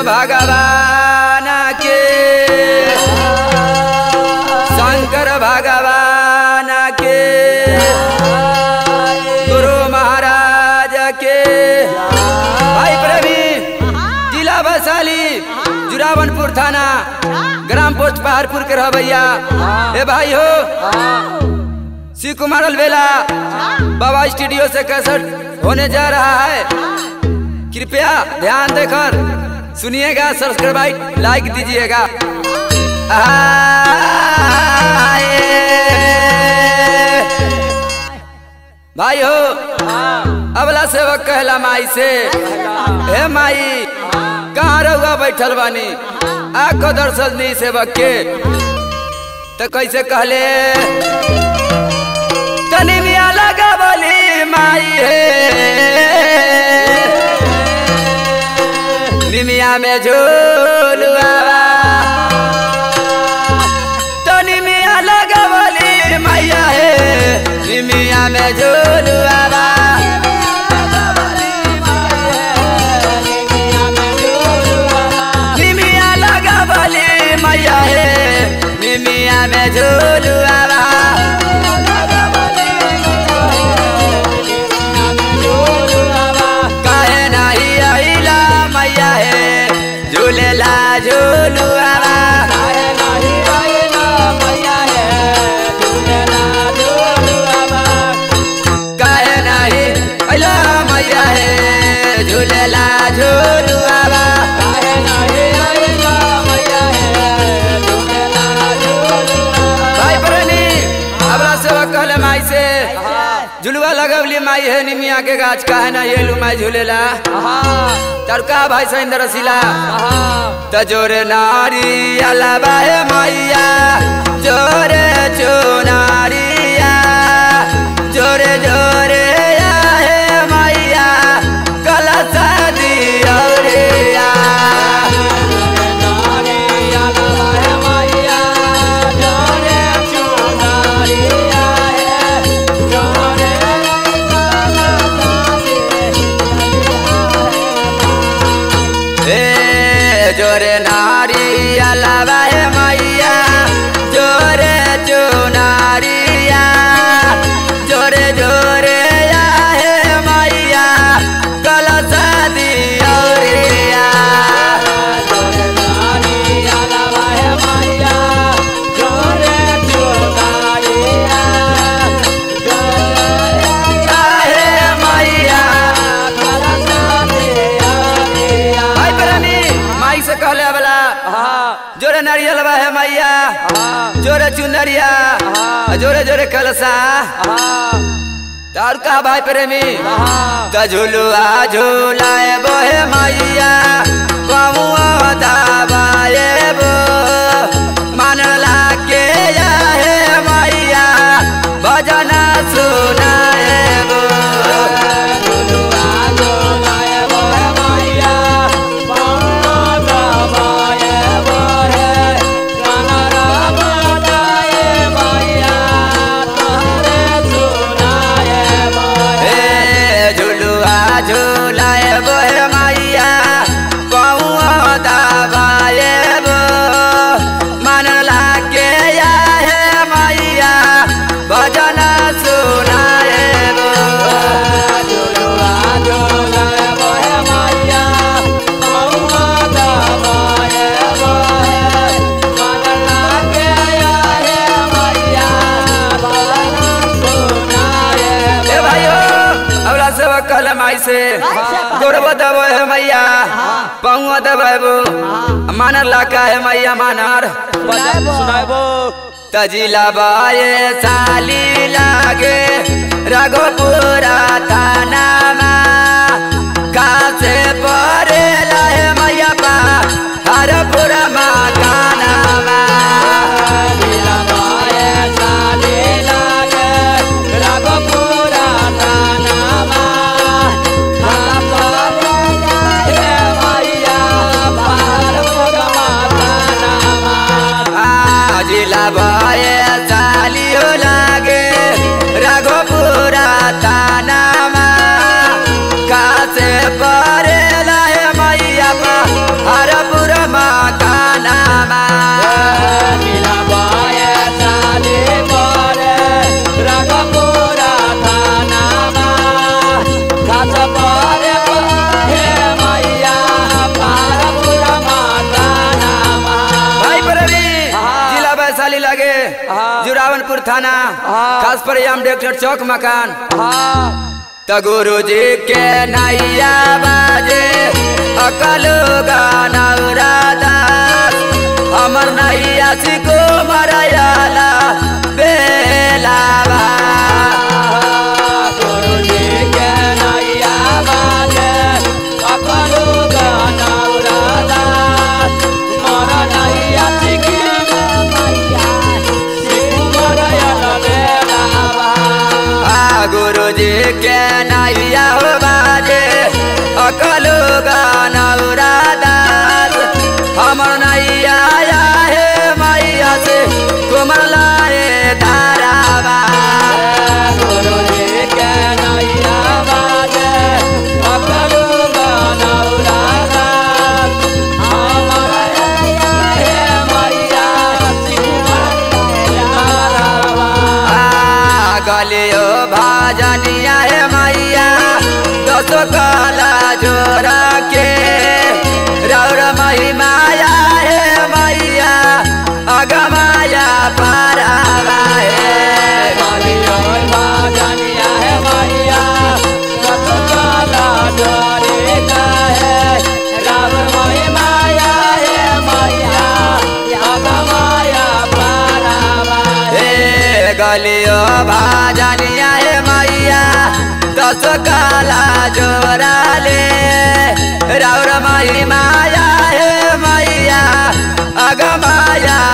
भगवान के शंकर भगवान के गुरु महाराज के भाई प्रवीण जिला वैशाली जुरावनपुर थाना ग्राम पोस्ट पहाड़पुर के रह भैया ए भाई हो श्री कुमार अलवेला बाबा स्टूडियो से कैसेट होने जा रहा है कृपया ध्यान देकर सुनिएगा सब्सक्राइब लाइक दीजिएगा भाई हो अबला सेवक कहला माई से हे माई कहाँ रहुआ बैठल बानी आखो दर्शन दी सेवक के तो कैसे कहले तनी मिया लगा बोली माई हे निमिया में झूलुआ तनी मिया लगा बोली मैया हे निमिया में झूलुआ निमिया लगा बोली मैया हे निमिया में झूलुआ काहे नाही आइला मैया हे झूलेला झूलुआ काहे नाही आइला मैया हे झूलेला झूलुआ भाई प्रेमी अबला सेवा कहले माई से झुलुआ लगवली माई है निमिया के गाछ काहे ना ये लू माई झूलेला तड़का भाई सहिंदर रसीला तजोरे नारी अलावा है मैया जोरे चुनारिया जोरे जोरे या है मैया कलसा दिया ए जोरे नारी अलावा है मैया जोरे चुनारिया जोरे जोरे या है मैया कलसा दिया है मैया भाई प्रेमी माई से कहले वाला जोरे नारियल बा है मैया जोरे चुनरिया जोरे जोरे कलसा तार का भाई प्रेमी त झुलुआ झुलाए बोहे मैया कमुआ दाबाए बो मानला के या है मैया भजन सुनाए बो ए झुलुआ झुलाए बोहे मैया कौआ दबाए बो मनला के या है मैया भजन सुनाए बो ए भाइयो अबला सेवा कहले माई से गोरबो दबो है मैया पहुआ दबाबो मानर लाका है मैया मानर तजिला बाए साली लागे रघोपुरा थानामा कासे परे लाए मैया पा हरपुरा मकानामा जिला बाए साली हो लागे रघोपुरा थानामा थाना हाँ। खास पर हम डॉक्टर चौक मकान हाँ त गुरु जी के नैया बाजे अकल गानौरा दास हमर नैया सिको मरयाला बेलावा गुरु जी के नैया बाजे अपनो गाना उड़ादा मोर नैया चिकी मैया सिकु मरया बेलावा आ गुरु जी के नैया हो बाजे अकल गानौरा दास हमर नैया आया हे मैया से तुमर लाए धारावा गुरु जी के नैया बाजे अपनो गाना उड़ादा हमर नैया हे मैया सिकु मरया आ गलियो भाजनिया हे मैया दस काला जोरा के रौर महिमाया हे मैया अगमाया पारावा हे मालियो बाजनिया है मैया सतकाला डरे का है राम मोहि माया है मैया अब माया पारावा हे गलियो भाजनिया हे मैया दस काला जोरा ले रौर महिमाया हे मैया अगमाया